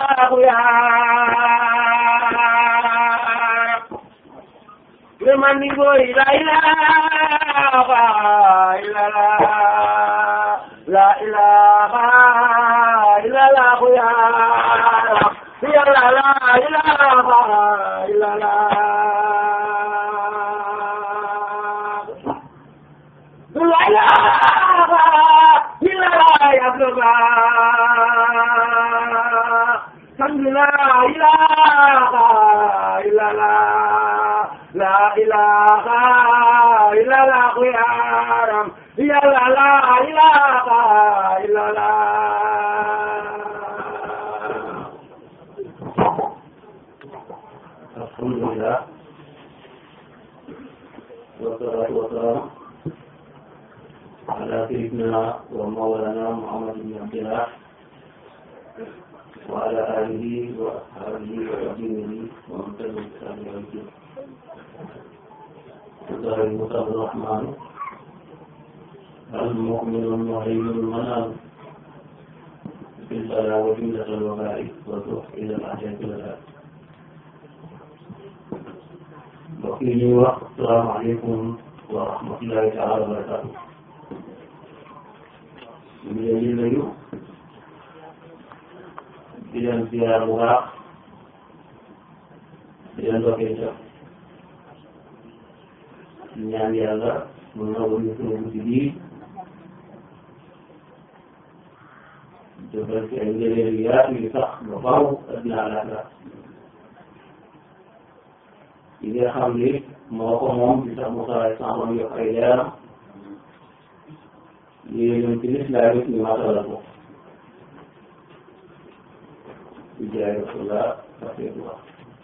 يا لمن يقول لا إله إلا الله لا إله إلا الله يا رب يا لا لا إله إلا الله لا إله إلا الله يا الله لا إله إلا الله لا إله إلا الله يا رب يا لا لا إله إلا الله الحمد لله والصلاة والسلام على سيدنا ومولانا محمد بن عبد الله وعلى آله وأصحابه وأبيه ومن تبع بإحسان إلى يوم الدين. الله المصاب الرحمن المؤمن المهيمن المنام في البلاء وجملة الوباء والروح إلى العجائب الآن mbokk yi ñuy wax salaamaaleykum wa rahmatullahi taala wa barakaatu ñu ngi leen di nuyu di leen ziar bu baax di leen dokkee ca ñaan yàlla mu nangu ñu sunu guddi bii defal ci ay ngëneel yu yaatu yu sax ba faaw addina àllaaxira yi nga xam ni moo ko moom di tax mu saray sàmm yokk ay leeram lii ñun ci lislaam it ñu matalal ko di jaay rasulullah rasulullah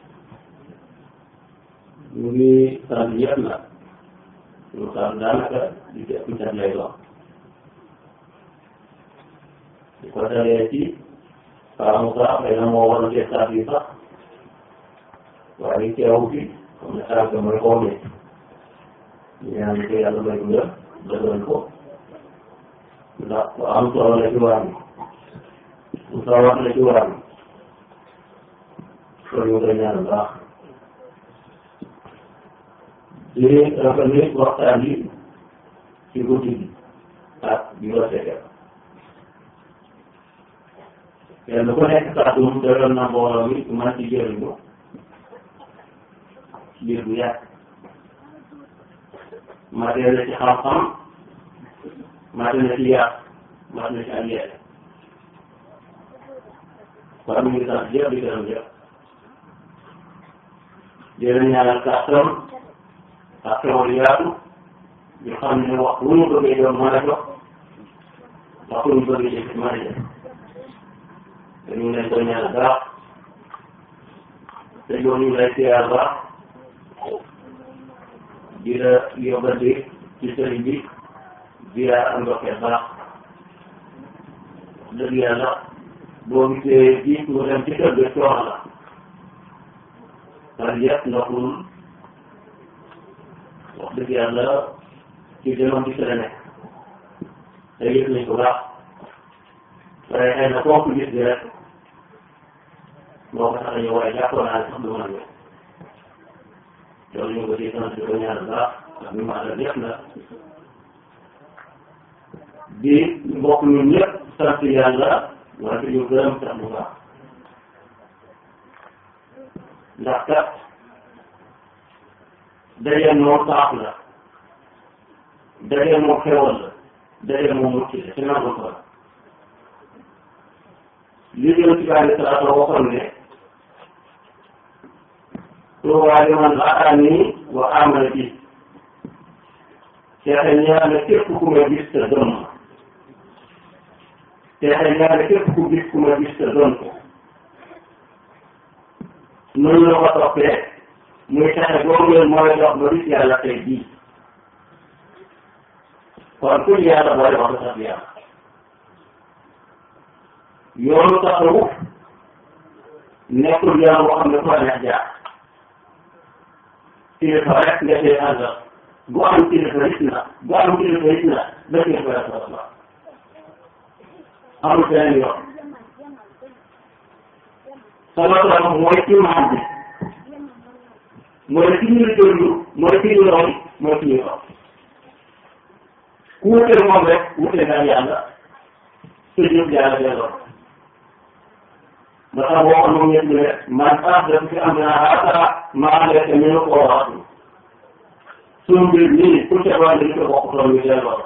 ñu ngi sant yëpp nag ñu sant daanaka di ci ëpp cat lay doon di ko dalee ci Paa Moussa xëy na moo waroon cee sant yi sax waaye teewu fi comme ne sànq mooy xoomee ñu ñaan ko yàlla may nga dëggal ko ndax ku am solo la ci waar bi ku sawar la ci waar bi kon ñu koy ñaan baax di rafetlu waxtaan yi ci guddi gi ak bi ko seetee kenn ku nekk kàddu doyoon na mbooloo mi man ci jëriñu biir bu yàgg mate na ci xam-xam mate na ci yàq mate na ci ak yàq kon ñu ngi sant jëpp di gërëm jëpp dina ñaanal kàttan ak xewal yaatu ñu xam ne wax wu ñu bëggee doon mën a jox wax wu ñu bëggee jëf mën a jëf te ñu ngi leen koy ñaanal baax te yow ñu ngi lay siyaar baax di la yóbbante ci sëriñ bi ziyaar ak ndokkeel baax dëgg yàlla boo gisee ji mu dem ci kër ga coono la parce que yëpp ndoxul wax dëgg yàlla ci demoon ci la nekk te yëg nañ ko baax waaye xëy na kooku gis bi rek moo ko tax a ñëw waaye jàppoon naa ne sax du mën a ñëw loolu ñu ngi ko ciy sant di ko ñaanal baax ak ñu maanaam yëpp nag di mbokk ñun ñëpp sant yàlla wante ñu gërëm sax bu baax ndax kat daje moo baax la daje moo xewal la daje moo mucc la ci nangu ko la li jëm ci bàyyi salaatu waxoon ne tuubaa liman ra'aani wa aamana bi teexe ñaane képp ku ma gis te doon ma teexe ñaane képp ku gis ku ma gis te doon ko noonu la ko toppee muy texe boobu leen mooy dox ba gis yàlla tey bii kon ku yàlla boole wax la sax yàlla yoonu tasawuf nekkul yoon boo xam ne ko neex jaar kilifa rek nga see àndal bu am kilifa it na bu am kilifa it na ba kilifa rek la soxla amul beneen yoon sallallahu alayhi wa sallam mooy imaam bi mooy ki ñuy déglu mooy ki ñuy roy mooy ki ñuy roy ku wutee moom rek wutee nga yàlla te ñëpp yàlla delloo ba tax waxoon moom ñëpp ne man ah def fi am naa haata maa lekk ñu ne koo waxatu suñu mbir nii ku ca wàll li ko bokk tool yi delloo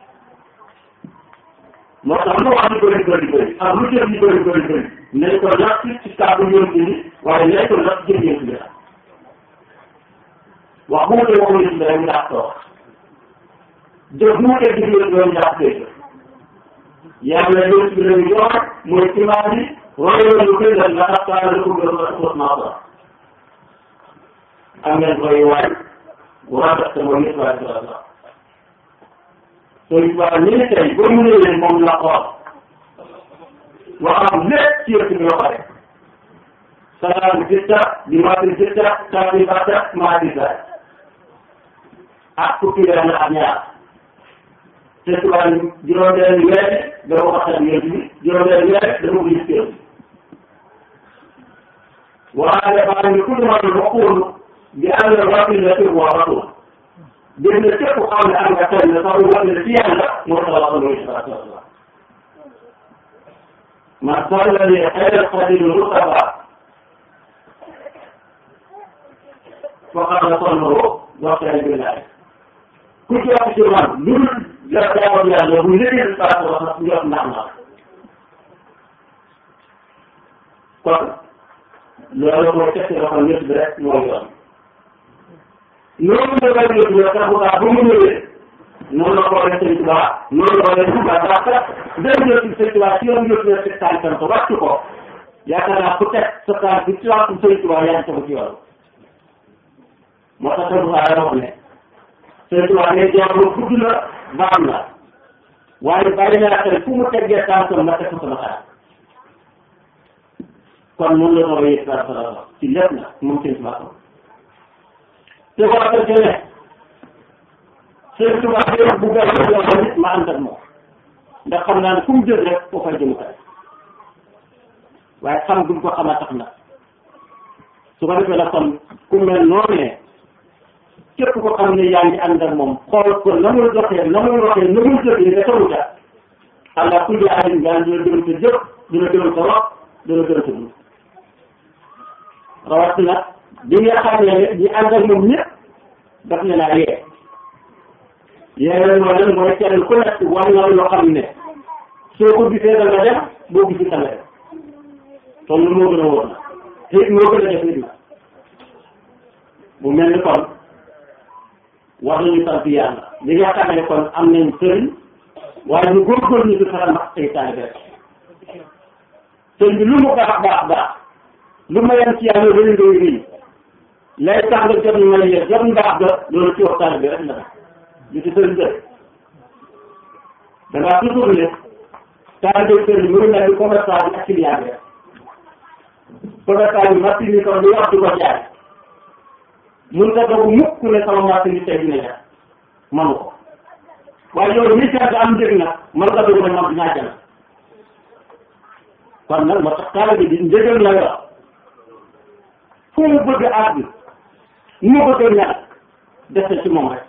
moo tax lu wax di bëri bëri bëri ak lu jëf di bëri bëri bëri nañ ko natt ci kàddu yoon bi waaye nañ ko natt jëf yoon bi wax bu wutee waxu yoon bi rek ndax toog jëf bu wutee jëf yoon bi rek ndax koy yàlla yoon bi lañu yor mooy imaam bi royoon lu koy def ndax taala la ko gën a sos naa ko am ngeen koy waay bu rafet te mooy nit waay dara sax sooy waa ñu ne tey boo mu ñëwee moom la xool waxam lépp ci yëpp ñu pare salaam jitta di maati jitta taati bata maati saay ak fukki weer ak ñaar te tubaab juróom-benn weer dafa ko xasal yéen bi juróom-benn weer dafa ko gis kër waaye dafa ne ku dama lu waxul bi ànd ak waxin la tëb waa waxul dégg nga képp xam ne am nga tey ne sax wax ne ci yàlla moo tax wax loolu sallallahu alayhi wa sallam man salla li xayra xadim mustafa faqad nasallahu waxtaan billahi ku ci wax ci man lu dul la jaamu yàlla bu liggéey sa wax na njot ndax na kon loolu mooy tekki loxo nit bi rek mooy yoon noonu la koy yëg la tax ba mu ñëwee noonu la ko waxee sëñ Tuba noonu la ko waxee Tuba ndax kat dem na ci sëñ Tuba ci yoon yëpp na teg tànkam ko wàcc ko yaakaar naa ku teg sa tànk bi ci wàccu sëñ Tuba yaa ngi tegu ci yoon moo tax sëñ Tuba wax ne sëñ Tuba ne jaar lu gudd la baam la waaye bàyyi naa xel fu mu teggee tànkam ma teg ko sama xaar kon noonu la ko waxee sa sa ci lépp na moom sëñ Tuba te ko waxee ci ne sëñ Tuba day bu gën a yoon nit ma ànd ak moom ndax xam naa ne fu mu jël rek foo fay jëm kay waaye xam duñ ko xama tax na su ko defee la kon ku mel noonee képp ko xam ne yaa ngi ànd ak moom xool ko na muy doxee na muy waxee na muy jëfee nga tawu ca allah kulli alim nga dina gërëm sa jëf dina gërëm sa wax dina gërëm sa dund rawatina bi nga xam ne ñi ànd ak moom ñëpp daf ne naa yee yee leen mooy lan mooy kenn ku nekk war na loo xam ne soo ko gisee da nga def boo gisee da nga def kon lu moo gën a wóor na te it moo gën a def nit na bu mel ni kon war nañu sant yàlla li nga xam ne kon am nañ sëriñ waaye ñu góorgóorlu ñu di faral ndax seytaane bi rek sëriñ bi lu mu baax baax baax lu ma yem ci yàlla rëy rëy rëy lay tax nga jot ñu may jot mbaax ga loolu ci waxtaan bi rek la li ci sëriñ def dangaa toujours ne taalibe sëriñ mu ngi mel ni commerçant bi ak client bi rek commerçant bi machine yi kon lu wax di ko jaay mun nga doog mukk ne sama machine yi tey dina jar manu ko waaye loolu mi seet am njëg nag man nga doog ne man dinaa jël kon nag moo tax taalibe bi njëgal la yor fu mu bëgg a àgg nu mu bëgg a ñàkk def ci moom rek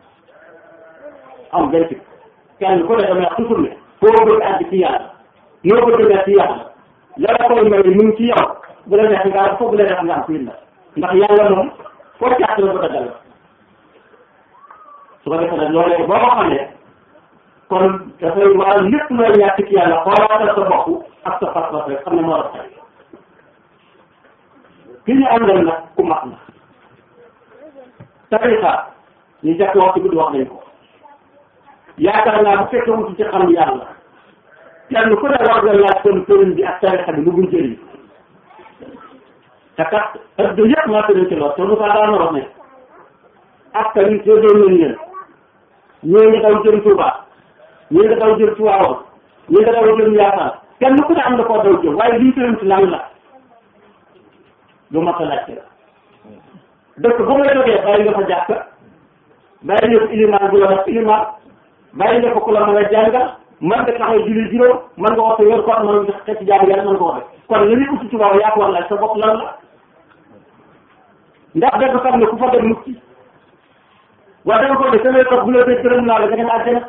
am benn ci kenn ku ne damay wax toujours ne foo bëgg a àgg ci yàlla noo bëgg a nekk ci yàlla la la koy may mu ngi ci yow bu la neex nga am foofu la neex nga am fii la ndax yàlla moom foo càtt la bëgg a dal su ko defee nag loolee boo ko xamee kon dafay waral lépp looy ñàkk ci yàlla xoolaatal sa bopp ak sa pas-pas rek xam ne moo la xel ki ñu àndal nag ku mat na tarixa ñu jàpp waxtu bi wax nañ ko yaakaar naa bu fekkee wutu ci xam yàlla kenn ku ne war nga laaj kon sëriñ bi ak tarixa bi lu muy jëriñ te kat ëpp yëpp maa tëddee ci lool te lu ko daan wax ne ak tamit séddoo nañ leen ñoo ngi daw jëm Touba ñii nga daw jëm Tiwaawan ñii nga daw jëm Yaakaar kenn ku ne am na koo daw jëm waaye lii sëriñ si lan la lu mat a laajte la dëkk bu ngay jógee bàyyi nga fa jàkk bàyyi nga fa ilimaan bu la wax ilimaan bàyyi nga fa ku la mën a jàngal man nga taxaw julli juróom man nga waxta yor koor man nga xeeti jaamu yàlla man nga ko waxe kon li ñuy uti ci waaw yaa ko war laaj sa bopp lan la ndax dafa xam ne ku fa dem mucc waaye danga ko de samay toog bu la dee gërëm naa la nga dem àjjana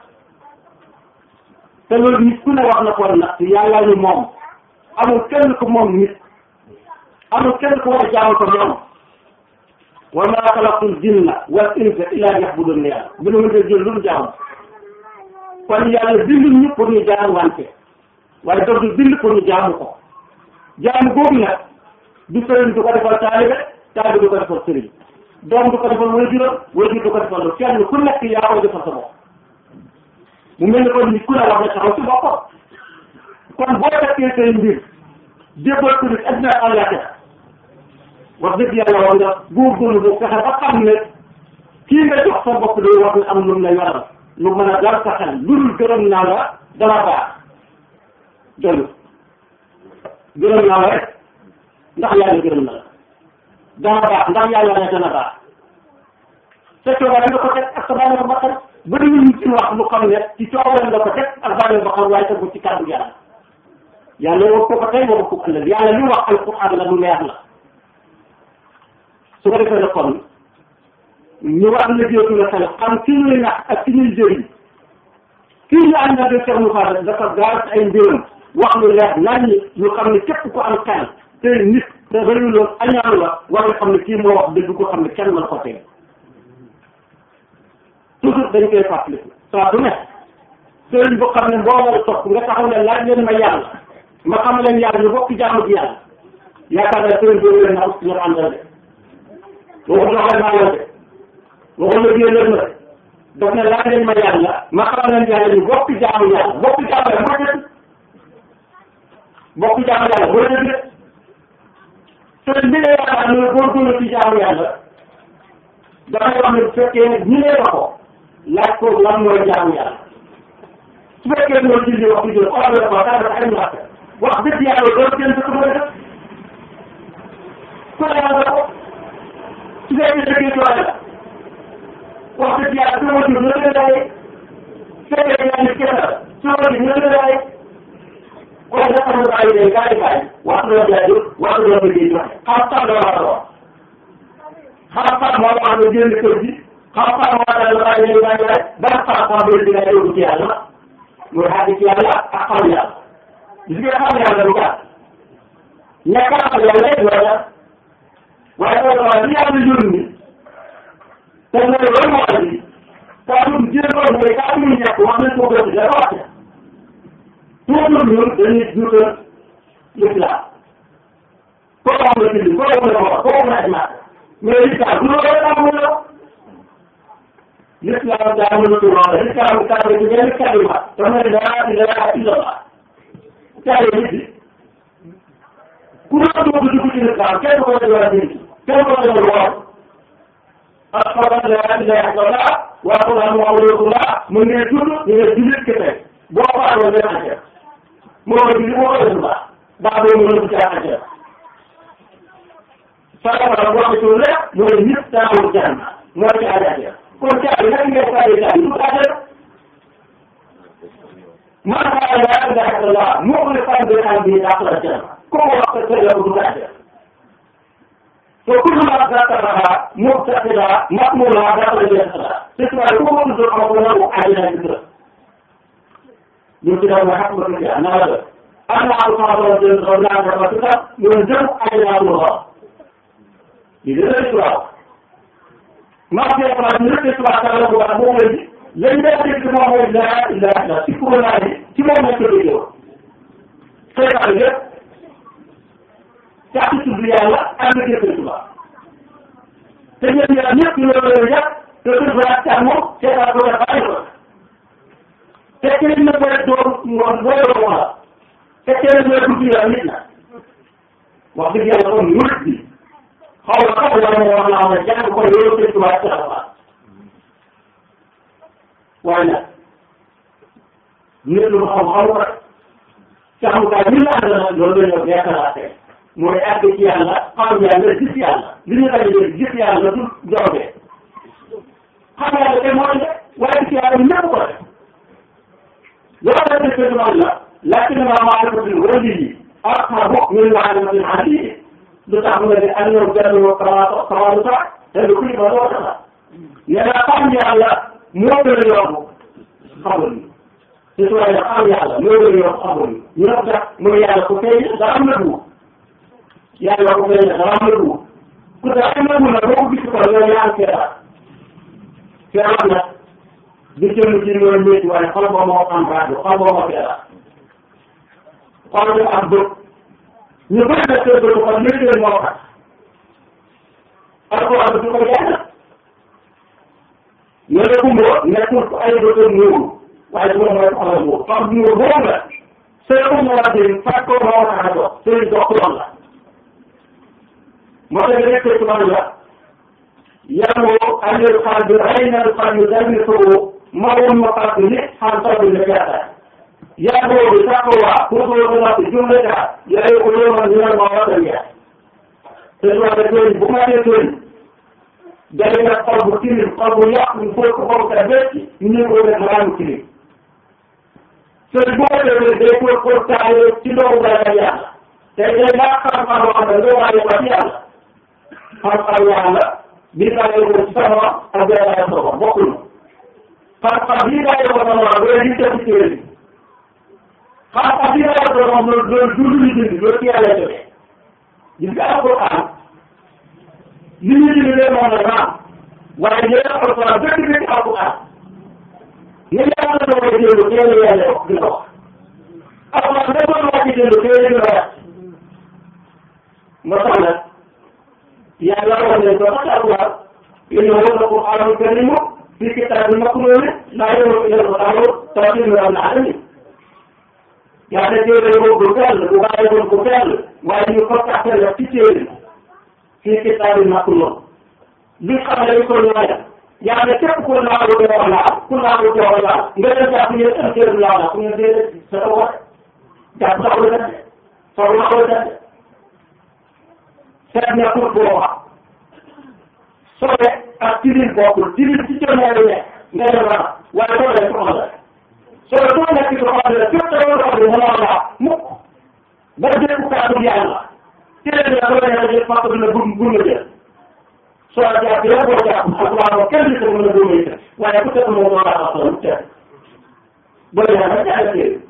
te loolu nit ku ne wax na ko war nag yàlla ñu moom amul kenn ku moom nit amul kenn ku war a jaamu ko moom wa maa xalaqtul jinna wal insa illa liya'budun yàlla bi nu mënta jël lu mu jaamu kon yàlla bindul ñu pour ñu jaamu wante waaye daf du bind pour ñu jaamu ko jaamu boobu nag du sëriñ du ko defal taalibe taalibe du ko defal sëriñ doom du ko defal waajuram waajur du ko defal lu kenn ku nekk yaa koy defal sa bopp mu mel ni kon nit ku ne war na taxaw ci boppam kon boo fekkee say mbir jébbal ko nit addina àllaaxira wax dëgg yàlla war nga góorgóorlu bu fexe ba xam ne kii nga jox sa bopp day war na am lu mu la yoral lu mën a dal sa xel lu dul gërëm naa la dana baax dollu gërëm naa la rek ndax yàlla gërëm na la dana baax ndax yàlla ne dana baax sa coobare nga ko teg ak sa bànneexu bakkan bëri ñu ci wax lu xam ne ci coobare nga ko teg ak bànneexu bakkan waaye tegu ci kàddu yàlla yàlla wax ko ko tey wax ko ëllëg yàlla li wax alquran la lu leer la su ko defee nag kon ñu war na jéetu la xel xam ki ñuy nax ak ki ñuy jëriñ kii ñu ànd na de Cheikh Moussa dafa gaar ay mbiram wax lu leer nañ ñi ñu xam ne képp ku am xel te nit te bëriwul loolu añaan la war nga xam ne kii moo wax dëgg ko xam ne kenn mën ko teg toujours dañ koy fàttaliku saa du ne sëriñ bu xam ne mbooloo topp nga taxaw ne laaj leen ma yàlla ma xam leen yàlla ñu bokk jaamu ji yàlla yaakaar naa sëriñ boobu leen na ut ñu àndal de waxul doxal naa la de waxul la génn na de daf ne laaj leen ma yàlla ma xam leen yàlla ñu bokk jaamu yàlla bokk jaamu yàlla mooy dëgg bokk jaamu yàlla mooy dëgg de sëriñ bi nga yaakaar ne góorgóorlu ci jaamu yàlla dafay wax ne bu fekkee ñi ne la ko laaj ko lan mooy jaamu yàlla su fekkee ñoo julli wax di jël xoolal ko daal dafa ay ñaata wax dëgg yàlla loolu kenn du ko mën a def ku ne yàlla ko su fekkee dëggee doole la wax dëgg yàlla sama jur la gën a daye su fekkee yaa ngi kese la sama jur la gën a daye kon dafa am bàyyi day gaay gaay wax dëgg yàlla wax dëgg yàlla liggéey joxe xam-xam la war a wax xam-xam moo wax ne génn kër gi xam-xam moo tax la bàyyi day bàyyi rek ban xam-xam bi dina yóbbu ci yàlla muy xàgg ci yàlla ak xam yàlla gis nga xam yàlla lu baax ñàkk a xam yàlla it loola waaye loolu waaye li yàlla yónni te mooy loolu moo andi saa yu jéem a mooy saa yu ñàkk wax nañ ko gën dara wax toujours ñun dañuy duutal l'islam koo xam ne ci koo xam ne ko koo xam ne ay maat mais l'islam du loolu rek amul la l'islam daa mën a tuur l'islam kàddu gi benn kàddu ma dama ne laa ilaha illallah kàddu nit bi ku la dugg dugg ci l'islam kenn ko def wala nit kenn ko def woor ashhadu an la ilaha illallah wa ashhadu anna muhammadan rasulullah mu ngi tudd ñu ne jullit kese boo ko amoon dana àjjana moo ko julli moo ko def lu baax baax boobu mën na ko caa àjjana sarafa boo ko ci leer mooy nit taawul jàmm moo ci àjjana kon caabi nag ngay fayee caabi du àjjana man xaar laa ilaha illallah moo ko fan bi xam bi daa la jàmm kooku wax ko tëjee ko du àjjana to kullu ma zakaraha mubtasila ma'mula dakhala jannata te tubaab ko ko tudd ko ko nangu àjjana ci dara ñu ci daal ma xam ko ci ana la ana ko ko ko jël ko na ko ko ta ñu jëm àjjana lu ko di dara tubaab ma fi ko ñu ci tubaab ta la ko wax mo ngi lañ lay dégg mo mooy la ilaha illa ci ko la ni ci mo nekk do yow xeexal yëpp caaxi tudd yàlla ànd ak yëpp tubaab te ñoom ñaar ñëpp ñu loolu yëpp te tudd ba ak càmm seetaan ko def bàyyi ko te kenn na koy door ngoon booy doon wala te kenn na dugg yàlla nit na wax dëgg yàlla kon murit bi xaw ma xaw ma wax naa ne jàng ko loolu sëñ tubaab ci la waaye nag nit lu xam xam ko rek càmmukaay bi la ànd loolu la ñoo beesalaate mooy àgg ci yàlla xam yàlla gis yàlla li ñu daje dégg gis yàlla du joxe xam yàlla te mooy de waaye gis yàlla ñëpp ko def loolu la dëkk man la lakinna maarifatul wali aqrabu min maarifatil ali lu tax nga ne am na benn kamaata kamaatu sax te lu kuy ba loo tax nee naa xam yàlla moo gën a yomb xamul ci su waaye xam yàlla moo gën a yomb xamul ñu ne ko sax mooy yàlla ku feeñ dara am na dugub yàlla ku feeñ dara am na dugub ku dara am na dugub nag boo ko gis ko yow yaa ngi feebar feebar nag du jëm ci loolu métti waaye xol ba moo am rajo xol ba moo feebar xol ba am bët ñu bëri na seen bëtu xol métti leen moo tax alquran du ko jàng ñu ne kumbo nekkul ko ay bëtam nuuru waaye bu mooy xolal boobu xam nuuru boobu la seen ko moo wax seen fàtt ko moo tax a dox seen dox yoon la moo tax nekk ci man la yamoo anil qalbi aynal qalbi dalmituhu mawun maqatni han tabi nakata yamoo bi taqwa kudo na ti jumlata yaay ko yoma ni ma wata ya te do da ko bu ma te to dale na qalbu tilim qalbu yaqu fo ko ko ta betti ni ko da maram tilim so bu ko de de ko ko ta ci do da ya te de la xam xam wax da do wa ya ya xam xam yàlla bii daa yore ko ci sama ak bii daa yore ko bokkul xam-xam bii daa yore ko sama ak bii daa yore ci téere bi xam-xam bii daa yore ko moom loolu loolu du lu ñu dindi loolu ci yàlla jógee gis nga alquran li ñu dindi leen moom la naam waaye ñu leen alquran dëgg dëgg alquran ñu yàlla na ko jënd téere yàlla wax di ko wax alquran da doon wax ci jënd téere di la wax moo tax nag yàlla wax nañ ko sax alquran innahu laqur'anun karim fi kitabin maknun laa yamasuhu tanzilun min alamin yàlla téere ko bu sell bu bàyyi woon bu sell waaye ñu ko taxal la ci téere fi kitabin maknun li xam ne ko ñooya yàlla képp ku naawu doo wax laa ku naawu doo wax laa nga dem jàpp ñu ne téere laa la ku ñu déedéet sa ko wax jàpp soxla def soxla ko def seet nekkul boo wax sobe ak tilim bokkul tilim ci coono yi ne nga dem ra waaye sobe soxla la sobe soo nekk ci xol la fépp da nga xam ne mënoo laa mukk ba jël kàddu yàlla téere la soo nee jël fàq dina bur bur nga jël soo jàpp yow boo jàpp ak waa ko kenn di ko mën a bur nga jël waaye ku tëdd moo laa wax loolu teel boo dee nag jàll téere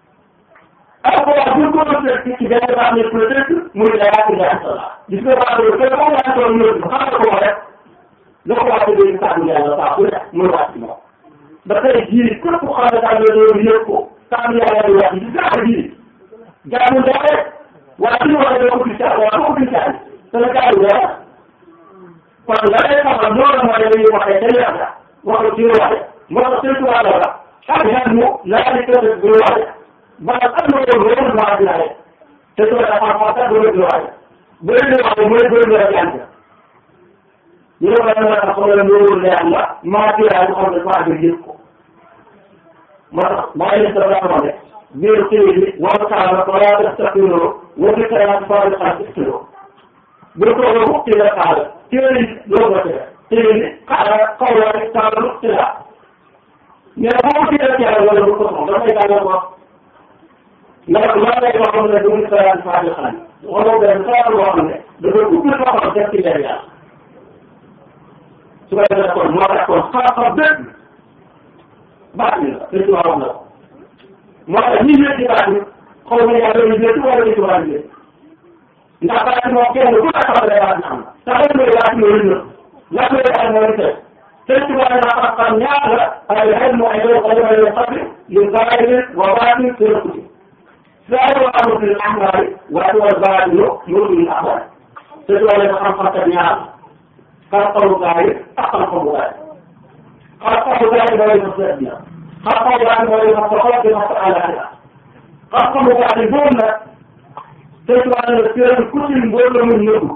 alquran bu ko doon ci benn baax ne peut être muy la yaatu la asala gis nga baax ne que moom laa doon ñëw xam nga ko rek la ko waxee dañu kàddu yàlla baax bu nekk muy wàcc moom ba tey jii képp xam ne daal loolu yëg ko kàddu yàlla di wax gis nga jii jaamu doxe waaye suñu waxee doo ko gis caa waaye doo ko gis caa te la kàddu yàlla kon la lay xamal loolu mooy dañuy waxee te yàlla wax ci waxe moo tax seen tubaab la ak yan mu laa di tëdd bu waxe maanaam am na loolu loolu maa ngi laaj te su ma la xam sax doo leen waay bu leen di wax mooy bëri na rek yàlla ñu ne ko da nga xam ne loolu leer la maa ci laaj xam ne maa ngi yëg ko moo tax maa ngi leen sa wax ne biir téere bi wala kaala wala tastaqiloo wala kaala wala tastaqiloo bu ko ko ci la kaala téere yi loolu la téere téere bi kaala kaw la rek kaala lu ci la mais boo ci la kaala wala bu ko soxla dafay daal wax ndax maa ngi lay wax ne du ñu sayaan faa di xaaj wala benn saa boo xam ne dafa ubbi loxo def ci leer yàlla su ko defee kon moo tax kon xam-xam bépp baax na la te ci wax na ko moo tax ñi ñëw ci baax ni xaw ma yàlla ñu ñëw wala ñu ci war a ñëw ndax baax moom kenn ku nekk xam ne baax na am na te xam nga baax na lu ñëw la koy baax mooy tey te ci war na xam-xam ñaar la ay xel mu ay doon xale ay doon xam yu zaahir wa baatin te rëkkuti ظاهر الامر في الاحمر وهو الباطن نور الاحمر تدعو الى خلق النار خلق الظاهر اخلق الظاهر خلق الظاهر ولا يصدق خلق الظاهر ولا يصدق بما فعل هذا خلق الظاهر دون تدعو الى الاختيار الكل مبول من نور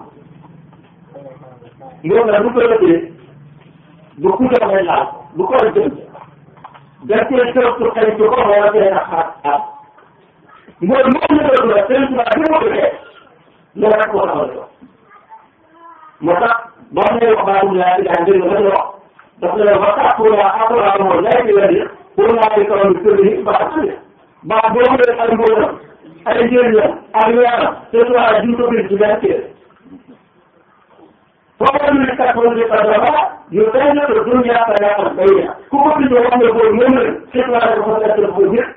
نور لا بكره بيه بكره من الله بكره جنب ده كده كده كده كده ولا كده mooy moom la doon la seen tubaab bi ma ko defee loolu rek moo taxawal ko moo tax boo nee wax baaxul laa di daan dégg nga wax daf ne la wax ak pour la ak la moo lay di la di pour naa di kaw kër yi baax na baax boo xam ne ay mbóotam ay njëriñam ak weeram te tubaab ji ko bind ci benn téere foofu ñu ne kat moom di ko dafa yu tey na ko dunya ta ya am bay na ku ko bindoo wax nga boobu moom la ci tubaab dafa nekk ko ñëpp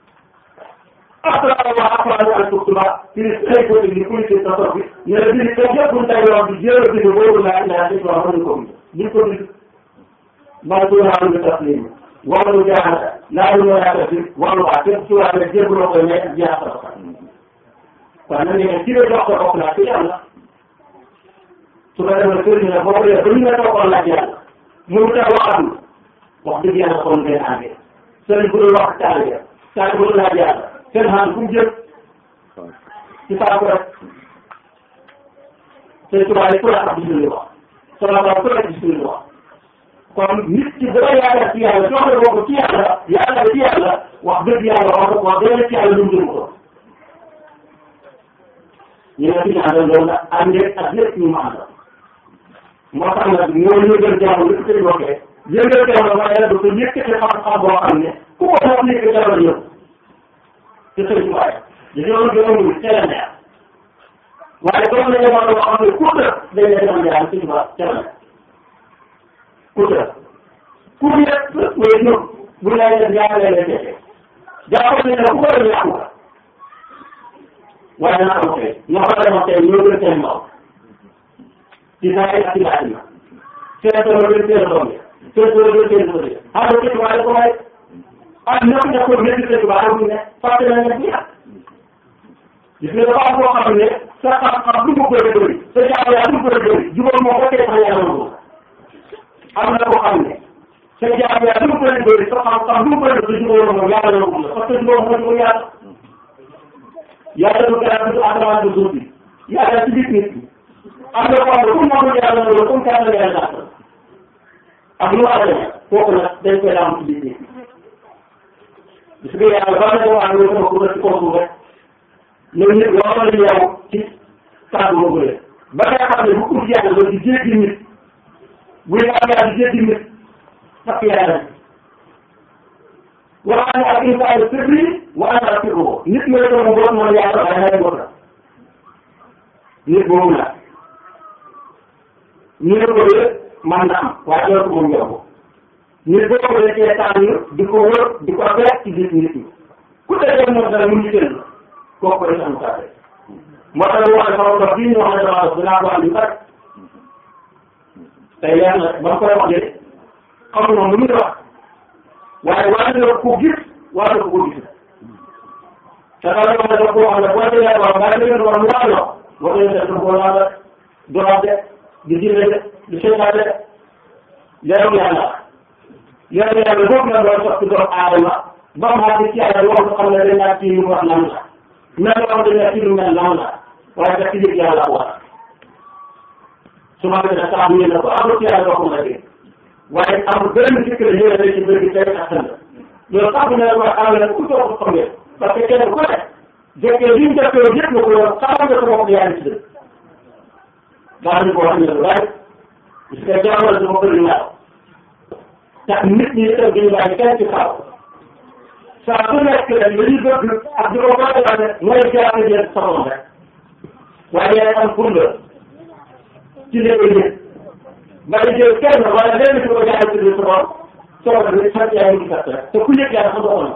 après wa après al tuktuba ci ay ko ni ku ci ta ko ne la bind ko yëpp bu tay wax di jël bind boobu la ila ci tubaab ko ko bind ko bind ma ko ha lu taslim wala lu jaxata la lu ya ta ci wala wa te ci wala jëbu lo ko ne jaxata ko kon nag ne ci la jox ko bokk na ci yàlla su ko defee sëriñ la boo ko defee ba ñu la toogoon laaj yàlla mu ta waxam wax dëgg yàlla kon ngeen àndee sëriñ bu dul wax taalibe taalibe bu dul laaj yàlla seen xam fu mu jëm ci saako rek te tubaab yi ku la xam ci wax sama bopp ku la gis li wax kon nit ki dara yaakaar ci yàlla joxe boo ko ci yàlla yàlla ci yàlla wax dëgg yàlla wax wax dëgg ci yàlla lu mu jëm ko ñu ne fi ñu àndal loolu nag àndee ak lépp ñu mu àndal moo tax nag ñoo yëgal jàmm li ko koy waxee yëgal jàmm waaye nag dafa yëkkati xam-xam boo xam ne ku ko wax ni ko jàmm yëpp te sëñ bi waaye dañoo gënoon teel a neex waaye comme dañoo war a wax xam ne ku tëb dañ lay demal jàmm sëñ ba teel a neex ku tëb ku yëpp mooy ñëw bu lay def jàmm lay def jàpp ne ku ko def yàqu ka waaye naa ko tey ñoo ko demoon tey ñoo gën seen maw ci saa yi ak ci laaj ma seen tool gën seen doom yi seen tool gën seen doom yi xam nga sëñ Tuubaa ko may ah ñoo ne ko nekk sëñ Tuubaa xam ne fàtte na nga ñaar gis nga dafa am koo xam ne sa xam-xam lu mu bëri bëri sa jaamu yaa lu mu bëri bëri jubal moo ko tey sax yàlla ko am na koo xam ne sa jaamu yaa lu mu bëri bëri sa xam-xam lu mu bëri bëri jubal moom yàlla la ko parce que jubal moo jubal yàlla yàlla du gën du asamaan du suuf bi yàlla ci biir nit ñi am na koo xam ne comme moom yàlla loolu comme kàddu la yàlla dàq ak lu war a demee kooku nag dañ koy am ci biir nit ñi gis nga yàlla ba nga wax ne sama kuréel ci kaw suuf rek ñoom ñëpp yoo xam ne yow ci kàddu boobu la ba nga xam ne bu ut yàlla loolu di jéggi nit buy am yàlla di jéggi nit fekk yàlla wax ne ak insaanu sirri wa ana sirruhu nit nga doon mu doon mooy yàlla waaye nay bokk nit boobu la ñu ne ko de man na am waaye loolu ko moom yokku nit boobu la cee tànn di ko wër di ko fekk ci biir nit ñi ku dee moom dara mu ngi jël kooku rek am saa moo tax wax ne sama bopp bii ñu wax ne dama dox dinaa ko am yu bari tey leer na ba mu koy wax de xam nga lu muy wax waaye war nga ko gis war nga ko gis te dara yoo xam ne koo xam ne boo déggee waaw waaye da ngeen war mu laal loo boo déggee def ko laal la doxal de di diine de di seetaan de leeru yàlla leeru yàlla boobu la doon soppi doomu aadama ba mu àgg ci yàlla loo xam ne dañ naa kii lu wax lan la mel loo xam ne kii lu mel lan la waaye da ci yëg yàlla ko war su ma defee saa mu yéene ko amul ci yàlla doo ko mën a dégg waaye amul benn dikk la ñëwee rek ci bëri bi tey ak sën loolu sax bu ne la am na ku toog xam ngeen parce que kenn ku ne jëkkee li ñu jëkkee yëpp nga ko yor xamal nga sa bopp yaa ngi ci dëkk daañu ko wax ne lu bari parce que jaamal dama bëri naaw tax nit ñi itam duñu bàyyi kenn ci xaw saa su nekk rek li ñuy bëgg ak di ko waxee mooy jaarale jël sama rek waaye yaay am pour nga ci léegi yëpp ba nga jël kenn wala lenn ci ko jaarale ci biir sa bopp soo ko defee sant yaa ngi gis rek te ku yëg yàlla xam nga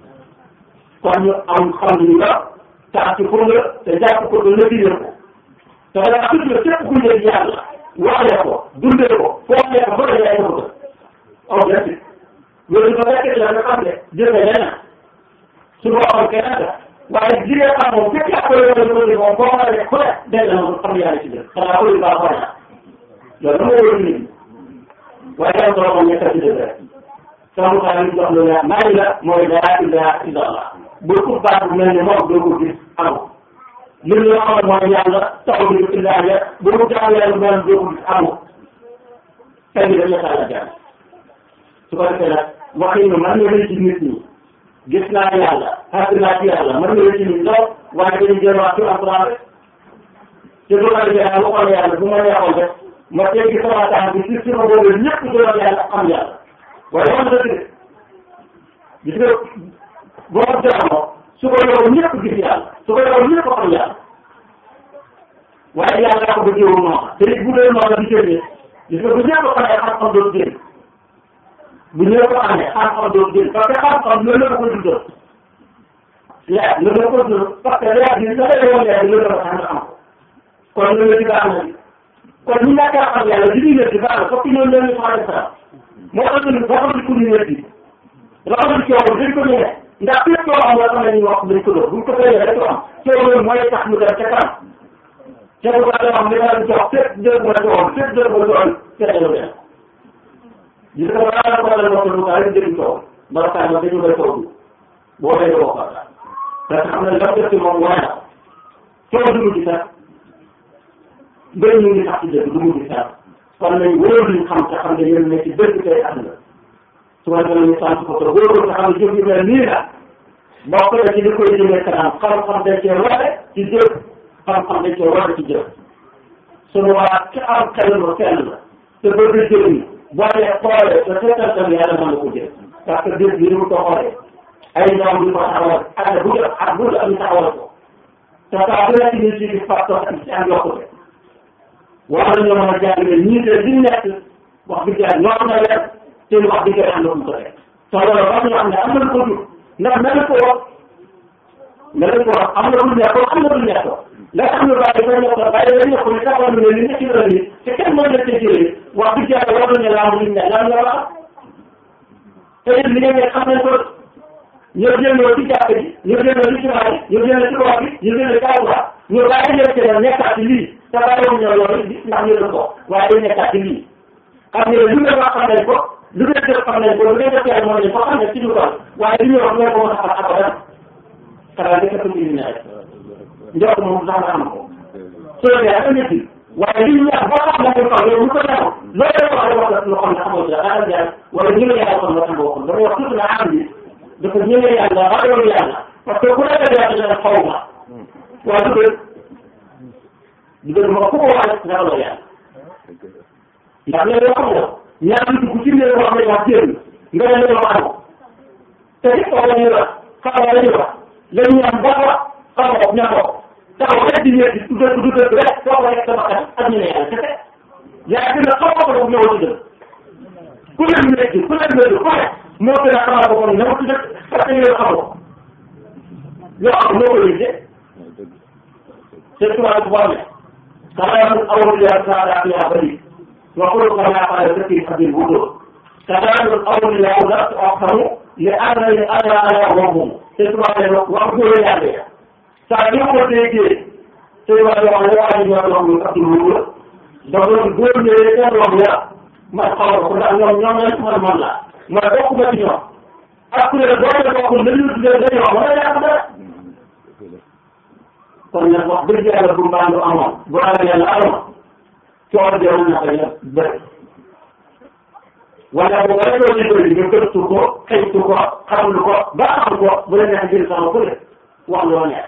kon ñu am xam ni nga tax ci pour nga te jàpp ko nga lëkkale ko te da nga tudd képp ku yëg yàlla waxee ko dundee ko foofee ko ba nga yaay ko aw gerte loolu dafa nekk la nga xam ne jël nga leneen su boobaa keneen la waaye jigéen xam moom képp yaa koy yore loolu moom boo xoolee ku ne dégg na moom xam yàlla ci biir xanaa ko yu baax xool na loolu dama wóor nit ñi waaye yàlla solo moom nekk ci dëgg rek sama xaar yi jox lu leer maa ngi la mooy laa ilaha illa allah bu ko baax bu mel ne moom doo ko gis amul li ñu xamal mooy yàlla taxaw ñu illa ya bu mu jàllee lu mel doo ko gis amul tey bi dañu xaaral jàng su ko defee nag waxin nga mën nga rëy ci nit ñi gis naa yàlla xaar naa ci yàlla mën nga rëy ci nit lool waaye dañuy jéemaat ci alquran rek te bu ma defee naa waxoon yàlla bu ma neexoon rek ma teggi sama tànk bi ci sama boobu ñëpp doon yàlla am yàlla waaye wax dëgg de gis nga boo ko jaxamoo su ko yow ñëpp gis yàlla su ko yow ñëpp xam yàlla waaye yàlla daa ko bëggee wu noonu te it bu dee noonu di génne gis nga bu ñëpp xamee xam-xam doon génn bu ñëpp xamee xam-xam doon génn parce que xam-xam loolu la ko dundal leer loolu la ko dundal parce que leer bi sa lay woon leer bi loolu la ko tax nga xam ko kon loolu di baax na kon ñu ñàkk a xam yàlla li ñuy wér di baax na fokk ñoom ñoo ñu soxla sa moo tax ñu boo xam ne pour ñu wér di rawatina coow dañ ko ñëwee ndax fépp loo xam ne xam nañu wax dañ ko doon buñ ko fayee rek ko am coow loolu mooy tax mu dem ca kanam te bu baax yoo xam ne daal jox fépp dër ba doon fépp dër ba doon fekk lu dem gis nga balaa la ko la wax lu baax rek dégg coow bala saa ma dañu lay coow boo fay doo ko parce que xam ne dafa def ci moom waaye na coow du mujj sax mbéy ñu ngi sax ci dëgg du mujj sax kon nañ wóor luñ xam te xam ne yéen ne ci dëgg tey àdduna su ko defee ñu sant ko te wóorul nga xam ne jëf yu mel nii la bokk na ci li koy jëmee kanam xam-xam dañ cee wate ci jëf xam-xam dañ cee wate ci jëf sunu waa ci am xel ma fenn la te bëgg jëriñ boo dee xoolee te seetantal yàlla mën na ko jël parce que jëf bi ni mu ko xoolee ay ñoom di ko taxawal ak bu jëf ak bu am taxawal ko te saa bu nekk ñu ci gis facteur ak ci am yokkute war nañoo mën a jàngale ñii de li nekk wax dëgg yàlla ñoo na leen te wax dëgg yàlla am na fu mu ko teg te loolu wax ñu xam ne am na lu ko jur ndax mel ko wax mel ko wax am na lu nekkoon am na lu nekkoon la xam ne bàyyi ko nekkoon bàyyi la nekkoon ne taxaw ne li nekk ci la ni te kenn mën na cee jëlee wax dëgg yàlla war nañu laa mu ne lan la wax te it li ngeen xam nañ ko ñoo génnoo ci jàkk ji ñoo génnoo ci jumaa ji ñoo génnoo ci wax bi ñoo génnoo ci kawuwa ñoo bàyyi ñoo ci nekkaat ci lii te bàyyiwuñ ñoo loolu ndax ñu doon ko waaye day nekkaat ci lii xam ne lu ngeen wax xam nañ ko lu ngeen def xam nañ ko lu ngeen def yàlla moo nañ ko xam ne ci ñu toll waaye li ñuy wax ñoo ko mën a xam abadan xanaa di katum indi na rek njort moom sax nga xam ko soo dee ak nit waaye li ñu wax boo xam ne ko yow ñu ko ñaaw loolu wax wax lu xam ne xamoo ci dara jaar wala ñu la yàlla kon la xam waxul dama wax tuuti na am bi dafa ñëwee yàlla ragal yàlla parce que ku nekk yàlla dana xaw ma waaye du du gën ma ku ko wax rek ragaloo yàlla ndax léegi yoo xam ne ñaar nit ku ci ne wax ne wax jéem nga ne la wax te it wax la ñuy wax xam la ñuy wax la ñuy am ba wax xam nga ña ko taxaw rek di ñëw di tuddee tuddee rek soo ko rek sama xel ak ñu ne yàlla kese yaa gën a xaw ko ko ñëw ci dëgg ku leen nekk ku leen nekk ku ne moo gën a xamal ko kon ñëw ci dëgg parce que yow xamoo yoo xam noo ko yëgee c'est toi bu baax كلام الأولياء كان فيها بريء وقل كما قال التي قد الوجود كلام الأولياء لا تؤخر لأن أنا أنا وهم تسمع وأقول يا بيا سأجيب تيجي سوى الأولياء يوم قد الوجود دون دون يريد الأولياء ما قال كل أن يوم يوم يسمع الملا ما دوك بتيجي أقول لك دوك من يوجد ذي ولا يعمل kon nag wax dëgg yàlla bu mbaandu amoon bu ragal yàlla amoon coono bi na ko yëpp bëri wala bu ko defee ñu bëri nga gëstu ko xëytu ko xamlu ko ba xam ko bu la neex jël sama ku ne wax loo neex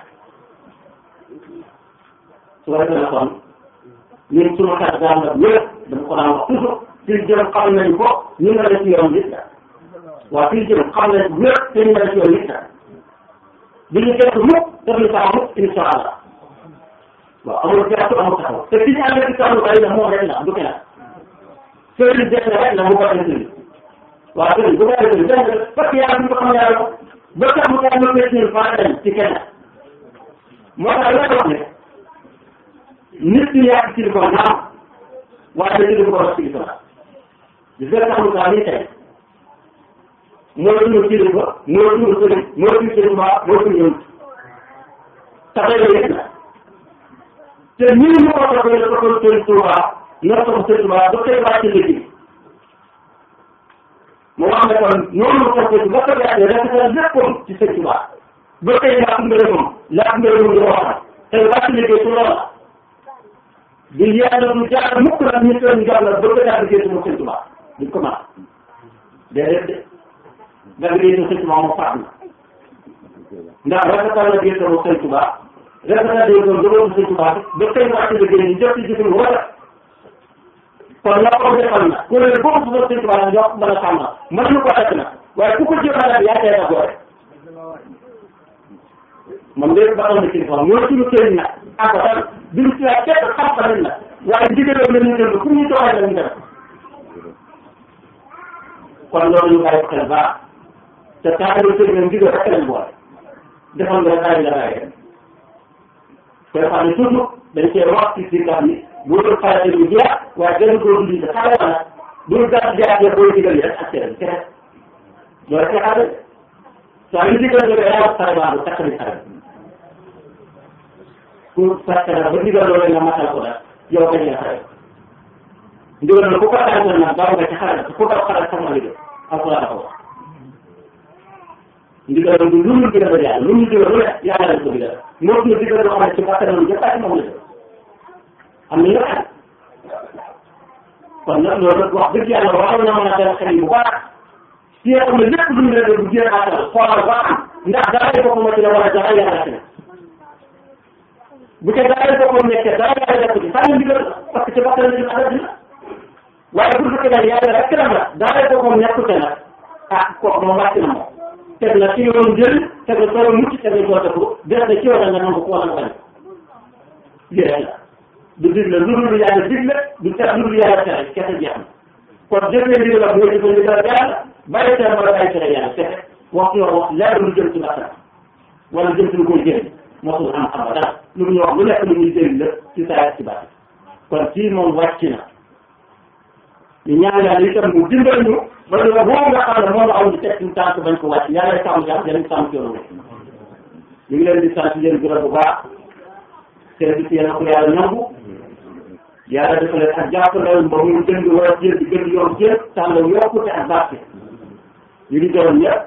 su ko defee na kon ñun sunu xel daan la wér dama ko daan wax toujours fii jëm xam nañ ko ñu nga la ci yoon nit la waaw fii jëm xam nañ wér te ñu nga la ci yoon nit la bi ñu gëstu mukk def ñu saa mukk insha allah waaw amul gëstu amul taxaw te fi ñu amee ci taxaw bari na moom rek la du keneen sëriñ def na rek la mu ko def nii waaw sëriñ bu ko defee nii def parce que yàlla ñu ko xam yàlla ba tax mu tax ñu koy suñu faa dem ci keneen moo tax la wax ne nit ñi yàgg ci ko naam waaye dañu ko wax ci ko gis nga tax mu tax nii tey mooy suñu kilifa mooy suñu sëriñ mooy suñu sëriñ waa mooy suñu yëngu tax la yëg na te nii ñu ko toppee la toppal sëriñ Tuuba na topp sëriñ Tuuba ba tey wàcc liggéey mu wax ne kon noonu la toppee ba tey wàcc rek sa léppam ci sëriñ Tuuba ba tey laaj ngërëmam laaj ngërëmam di waxam tey wàcc liggéey ci loola di yàlla du jaar mukk nag ñu seen jàll ba tey daal liggéey ci mu sëriñ Tuuba duñ ko mën déedéet de da nga yéene sëñ Tuba moom faat na ndax rafetal la gerte moom sëñ Tuba rafetal day doon dëgëru sëñ Tuba ba tey wàcc la génn ñu jot ci jëfin wala kon la ko defal na ku ne boobu bu sëñ Tuba la jox mën a sàmm mën ñu ko fekk na waaye ku ko jëfandikoo yaa teel a góore moom léegi ba xam ne kilifa mooy suñu sëriñ nag ak tan duñ ci laaj képp xam-xam nag waaye ndigaloo la ñu déglu fu ñu doxee la ñu def kon loolu ñu bàyyi ko xel baax te taalibe sëriñ nag ndigal rek lañ boole defal nga bàyyi la bàyyi rek koy xam ne toujours dañ cee wax ci si gam yi bu dul xale ñu jeex waaye gën koo dund te xale ba nag bu gàtt jeexee booy digal yi rek ak cere bi kese loolu ci xale saa yu digal nga yaa wax xale baa bu takk ni xale pour fekk na ba digal loolu nga matal ko daal yow kañ nga xale ndigal na ku ko tàngal nag baaw nga ci xale ku ko xale sax ma liggéey alquran ko wax ndigal du lu ñu digal yàlla lu ñu digal lu ne yàlla lañ ko digal moo ñu digal loo xam ne ci bakkanam jëppaati moom la def am na ñoo xam kon nag loolu nag wax dëgg yàlla waxal na mën a dal xel yi bu baax si nga xam ne lépp lu ñu leen bu jéem a xoolal ba am ndax dara boppam ci la wala dara yàlla ci ne bu ca dara boppam nekkee dara yàlla def ci sànni ndigal parce que ci bakkan la ñu adab dina waaye bu fekkee daal yàlla rek la la dara boppam nekkute nag ah kooku moom wàcc na moom teg na ci yoon jël teg na solo mucc teg na joote ko def na ci yoon nga nangu ko wala nga bañ lii rek la du digle lu dul yàlla digle du tere lu dul yàlla tere kese jeex na kon jëfee ndigal la mooy jëfee ndigal yàlla bàyyi tere wala bàyyi tere yàlla kese wax yoo wax leer lu jëm ci bakkan wala jëm ci lu koy jëriñ mosul am xam dara lu ñu wax lu nekk lu ñuy jëriñ la ci saa ci baax kon kii moom wàcc na ñu ñaan yàlla itam mu dimbal ñu ba ñu boobu nga xam ne moom la am di teg suñu tànk bañ ko wàcc yàlla sàmm jàmm yàlla sàmm ci yoonu ñu ngi leen di sant leen gërëm bu baax seen bis yéen a ko yàlla nangu yàlla dafa leen ak jàppandal ba mu jënd wala jël di gën yoon jël tànn yokkute ak barke ñu ngi gërëm ñëpp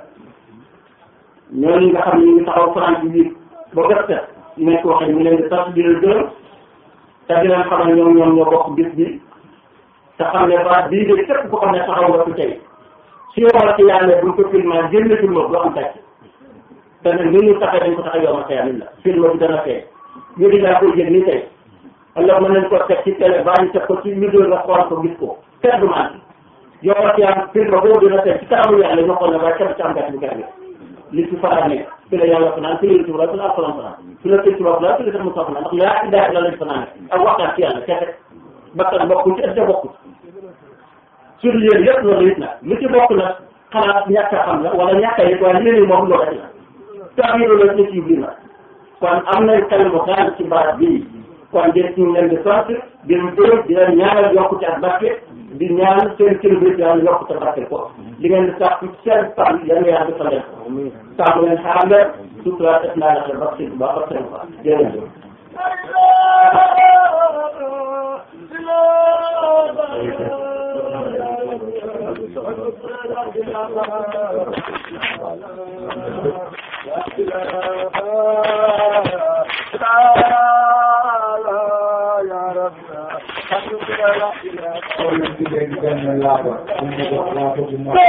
ñooñu nga xam ne ñu ngi taxaw France bi ba gët set nekk waxee ñu leen di sant di leen gërëm te di leen xamal ñoom ñoom ñoo bokk bis bi te xam ne ba bii de képp ko xam ne taxaw nga fi tey si yow ci yàlla buñ ko filmé génn film du am tàcc te nag ni ñu taxee dañ ko tax a yomb a xëy la film bi dana fee ñu di laa koy jël nii tey alors mën nañ ko teg ci télé baa ñu teg ko ci vidéo nga xool ko gis ko kenn du man yow ci am film boobu dina teg ci kanamu yàlla ñu xool ne waaye kenn ci am gàtt bu gàtt li ci faral nekk fi la yàlla fanaan fi la yëngu fi la alxuraan fanaan fi la tëj tubaab la fi la mu soxla ndax yaa ci daay la lañ fanaan ak waxtaan ci yàlla kese bakkan bokkul ci ëpp bokkul sur yéen yëpp loolu it nag lu ci bokk nag xanaa ñàkk a xam la wala ñàkk a yëg waaye léegi moom loolu rek la tax yi loolu ci ci biir nag kon am nañ xel bu daan ci baat bii kon jërëjëf ñu leen di sant di leen gërëm di leen ñaanal yokkute ak barke di ñaan seen kilifa yi yàlla yokkute barke ko li ngeen di sax ci seen fan yéen yàlla defal leen ko sàmm leen xaar leen sutura def naa la xel ba seen ba ba seen fa jërëjëf Thank you.